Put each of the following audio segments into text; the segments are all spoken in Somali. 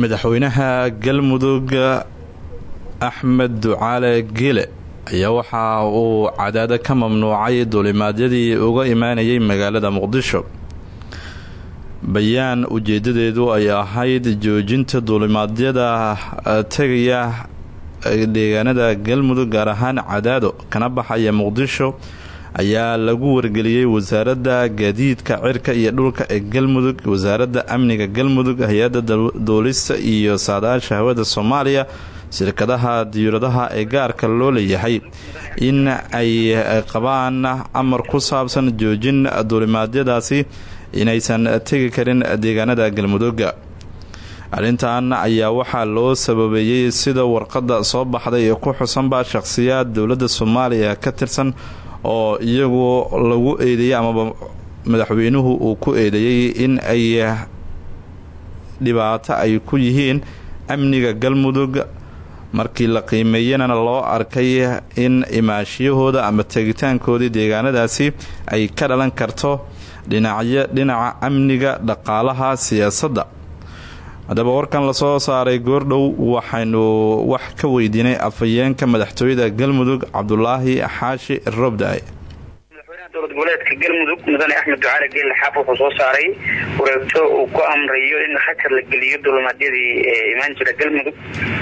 madaxweynaha galmudug axmed ducaale geele ayaa waxa uu cadaado ka mamnuucay duulimaadyadii uga imaanayay magaalada muqdisho bayaan ujeedadeedu ay ahayd joojinta duulimaadyada tegaya deegaanada galmudug gaar ahaan cadaado kana baxaya muqdisho ayaa lagu wargeliyey wasaaradda gaadiidka cirka iyo dhulka ee galmudug wasaaradda amniga galmudug hay-adda duulista iyo saadaasha hawada soomaaliya shirkadaha diyauradaha ee gaarka loo leeyahay in ay qabaan amar ku saabsan joojin duulimaadyadaasi inaysan tegi karin deegaanada galmudugga arrintan ayaa waxaa loo sababeeyey sida warqadda soo baxday ee ku xusanba shaqhsiyaad dowladda soomaaliya ka tirsan oo iyagu lagu eedeeyey amaba madaxweynuhu uu ku eedeeyey in ay dhibaato ay ku yihiin amniga galmudug markii la qiimeeyanana loo arkay in imaashiyahooda ama tegitaankoodii deegaanadaasi ay ka dhalan karto dhinacyo dhinaca amniga dhaqaalaha siyaasadda haddaba warkan lasoo saaray goordhow waxaynu wax ka weydiinay afhayeenka madaxtooyada galmudug cabdulaahi xaashi roobda madaxweynaha dowlad goboleedka galmudug mudane axmed ducaale geelle xaaf wuxuu soo saaray wareegto uu ku amrayo in hakar la geliyo dulimaadyadii imaan jira galmudug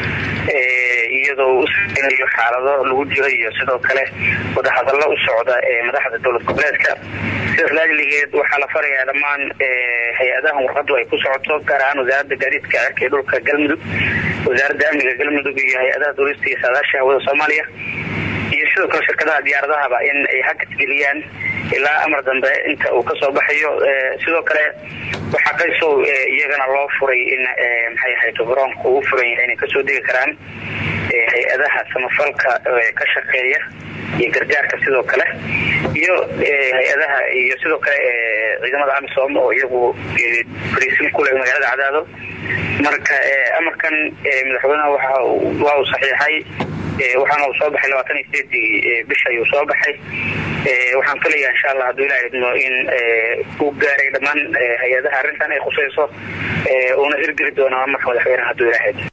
iyadoo u saeynayo xaalado lagu jiro iyo sidoo kale wadahadallo u socda ee madaxda dowlad goboleedka sidaas laajligeed waxaa la farayaa dhammaan hay-adahan warqadu ay ku socoto gaar ahaan wasaaradda gaadiidka cirka ee dhulka galmudug wasaaradda amniga galmudug iyo hay-adaha duulista iyo saadaasha hawada soomaaliya iyo sidoo kale shirkadaha diyaaradahaba in ay hakadgeliyaan ilaa amar dambe inta uu kasoo baxayo sidoo kale waxaa qaysow iyagana loo furay in maxay ahayd garoonka uu furan yahay inay kasoo degi karaan hay-adaha samafalka ka shaqeeya iyo gargaarka sidoo kale iyo hay-adaha iyo sidoo kale ciidamada amisom oo iyagu fariisin kule magaalada cadaado marka amarkan madaxweynaha waa uu saxiixay waxaana uu soo baxay labaatan iyo sideedii bish ayuu soo baxay waxaan filayaa insha allah hadduu ilaha idmo in uu gaaray dhammaan hay-adaha arrintan ay khusayso uuna hirgeli doono amarka madaxweynaha hadduu ilaha idmo